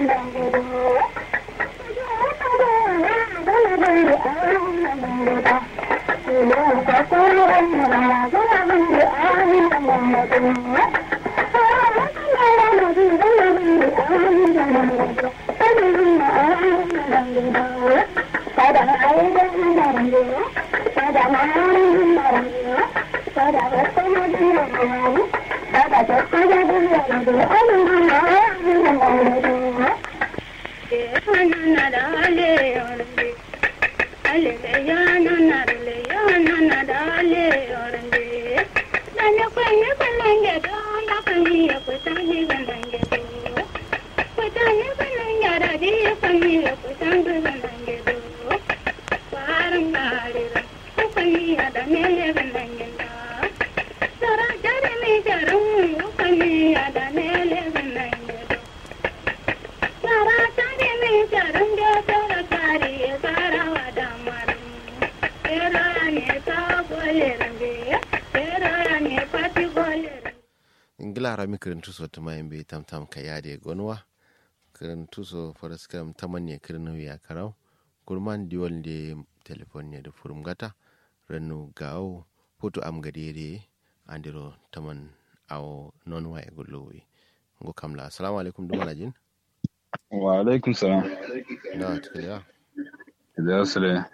ingila mi kirintu so tuma yimbe tam tam ka yade gonwa kirintu so faras kam tamanne kirnu ya karau kurman diwol de telefon ne da furum gata rannu gawo foto am gadere andiro taman awo non wa e gollowi ngo kamla assalamu alaikum duma lajin wa alaikum salam da tukliya da sale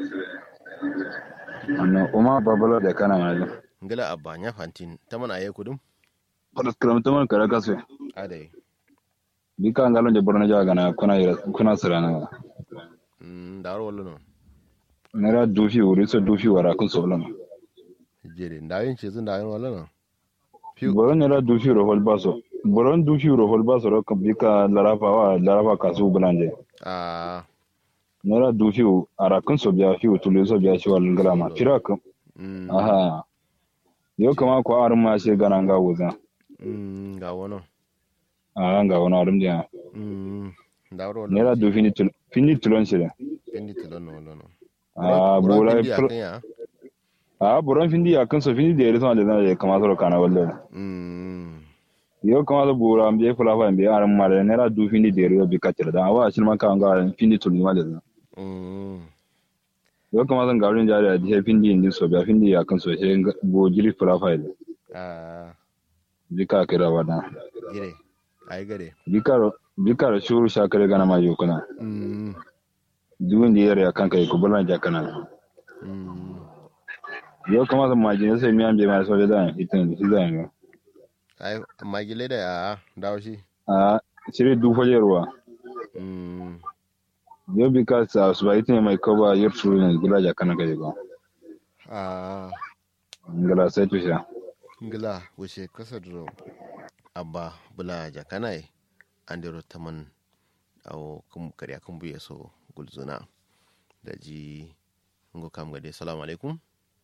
anno uma babala da kana mana ngila abba nya fantin taman aye kudum faras kam taman kara kasu adai bika ngalon de borno jaga na kuna ira kuna sarana mm daro wallo non nera dufi wuri so dufi wara kun so lama jere ndayin ce zun dayin wallo non boron nera dufi ro hol baso boron dufi ro hol baso ro kan bika larafa wa larafa kasu bulanje a nera dufi ara kun so biya fi tulu so biya shi wal ngrama fira kan mm aha yo kama ko arum ma she gana nga wuza mm ga wono aha nga wona arum dia mm daro wallo nera dufi ni tul fini tulon shi pendi tilon wallo non ah Buron bola pindi akan ya ah boron findi akan so findi de reso de kama so kana wallo mm yo kama da bura mbiye fula fa mbiye aran mare ne ra du findi de ro bi katira da wa shi man kan ga findi tun ma da mm yo kama zan garin jari da he findi indi so ba findi ya kan so he bo jili fula fa da a bi ka kira wada jere ai gare bi ka bi ka shuru sha kare gana ma yo kana mm duwin da yare kan kai ko bulan ja kana mm yo kama zan majin sai mi an bi ma so da itin shi da yo ai magile da ya dawo shi a shiri du fa ruwa mm yo bi ka sa su ba itin mai ko ba yar shuru ne gula ja kana kai ko a ngala sai to sha ngila wuce kasa duro abba bula jakanai andiro taman awo kum kariya kum buye so gulzuna da ji ngo kam gade salamu alaikum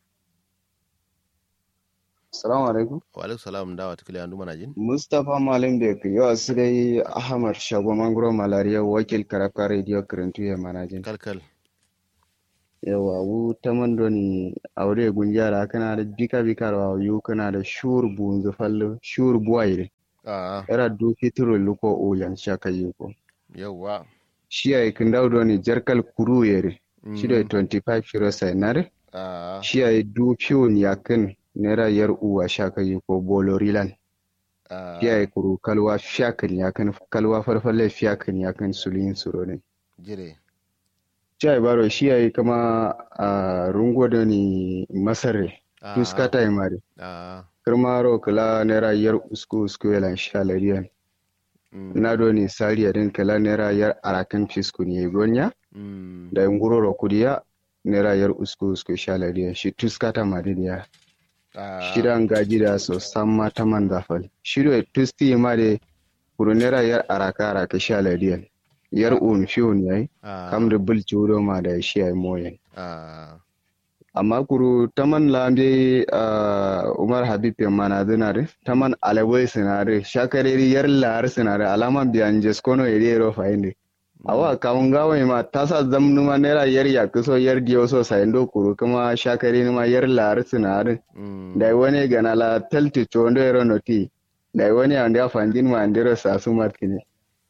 Salamu alaikum. wa alaikum salam dawa tukule andu mana jin Mustapha Malam da ke yau su dai Ahmad Shago Mangoro Malariya wakil karafka radio kirantu ya manajin. kalkal Yawa wu ta mando ni aure gunjara kana da bika bika rawa yu kana da shur bunzu fallo shur buwaire. a Era du fitro luko uyan shaka yuko. yawwa Shi ay kindawdo ni jarkal kuru yere. Mm. Shi da 25 shiro sainare. a Shi ay du fiyon yakin nera yar uwa shaka yuko bolorilan. a Shi ay kuru kalwa fiyakin yakin kalwa farfalle fiyakin yakin sulin suro ne. jire Chai baro shi yayi kama a rungo da ni masare a tuskata yi mare a kirmaro kala naira yar usku usku yalan shalariyan mm, na do ni sariya din kala naira yar arakan fisku ne gonya mm, da nguroro kudiya naira yar usku usku shalariyan shi tuskata mare ya a shidan gaji da so samma ta man zafal shido tusti mare kuru naira yar araka araka shalariyan yar un fiun yayi a kam da bulci wuro ma da shi yayi moyen a amma kuru taman lambe uh, umar habib ya mana zinare taman alawai sinare shakareri yar lar sinare alaman biyan jeskono ero fainde awa kawun gawa ma tasa zamnu ma nera yar ya kuso yar diyo so saindo kuru kuma shakareri ma yar lar sinare mm, dai wani gana la talti chondo ero noti dai wani ande afandin ma andero sasu markini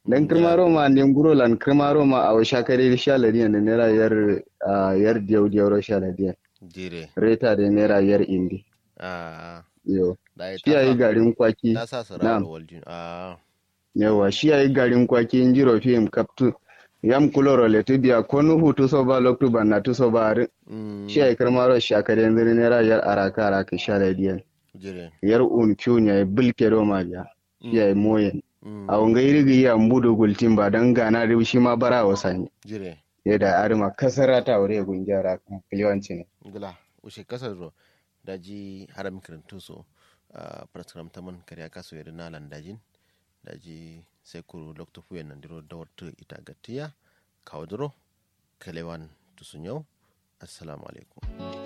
dan kirmaro ma ne nguro lan kirmaro ma a shakare sha ladiyan da naira yar ah, yar diyau diyau sha ladiyan jire reta da naira yar indi a yo da shi yayi garin kwaki ta sa su Na'am. rawar waljin a yawa shi yayi garin kwaki in jiro fim kaptu yam kuloro le tubiya konu hutu so ba loktu banna tu so ba ri mm, shi yayi kirmaro shakare yanzu naira yar araka araka sha ladiyan jire yar un kyunya bilke do ma biya shi yayi moyen mm, a wanga irigi ya mbudo gultin ba dan gana da shi ma bara wasani jire yadda arima kasara ta wuri gunjara kiliwanci ne gila ushe kasar ro daji haram kirintu so a praskram taman kariya kaso yadda na landajin daji sai kuru lokto fuyen nan diro da wata ita gatiya kawo duro kalewan tusun yau assalamu alaikum